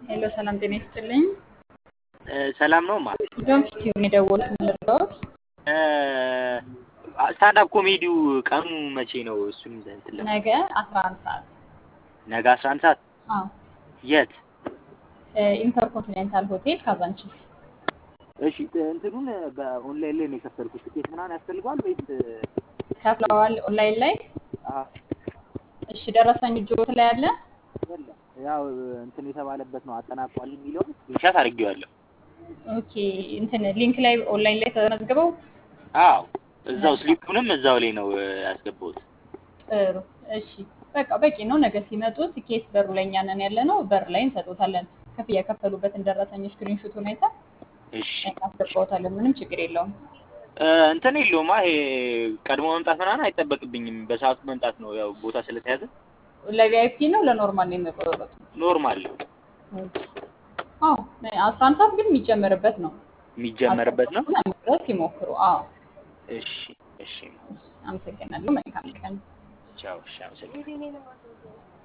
ሄሎ ሰላም ጤና ይስጥልኝ። ሰላም ነው ማ ዶንት ቲዩብ ነው የደወሉት ምንድነው? ስታንዳፕ ኮሜዲው ቀኑ መቼ ነው? እሱን እንትን ለማ ነገ 11 ሰዓት ነገ 11 ሰዓት አዎ የት? ኢንተርኮንቲኔንታል ሆቴል ካዛንቺስ። እሺ እንትኑን በኦንላይን ላይ ነው የከፈልኩት። ትኬት ምናምን ያስፈልገዋል ወይስ? ከፍለዋል ኦንላይን ላይ? አዎ እሺ ደረሰኝ እጆት ላይ አለ? የለም ያው እንትን የተባለበት ነው አጠናቋል የሚለውን ስክሪንሻት አድርጌዋለሁ። ኦኬ እንትን ሊንክ ላይ ኦንላይን ላይ ተመዝግበው አዎ እዛው ስሊፑንም እዛው ላይ ነው ያስገባሁት። ጥሩ እሺ በቃ በቂ ነው። ነገ ሲመጡ ትኬት በሩ ላይ እኛ ነን ያለ ነው። በር ላይ እንሰጦታለን። ክፍያ የከፈሉበትን ደረሰኝ ስክሪንሹቱን አይተን እሺ እናስገባዎታለን። ምንም ችግር የለውም። እንትን የለውማ ይሄ ቀድሞ መምጣት ምናምን አይጠበቅብኝም። በሰዓቱ መምጣት ነው ያው ቦታ ስለተያዘ ለቪአይፒ ነው ለኖርማል ነው የሚቆረጡት? ኖርማል አዎ አስራ አንድ ሰዓት ግን የሚጨመርበት ነው። የሚጀመርበት ነው። ድረስ ይሞክሩ። አዎ እሺ እሺ አመሰግናለሁ። መልካም ቀን። ቻው። እሺ አመሰግናለሁ።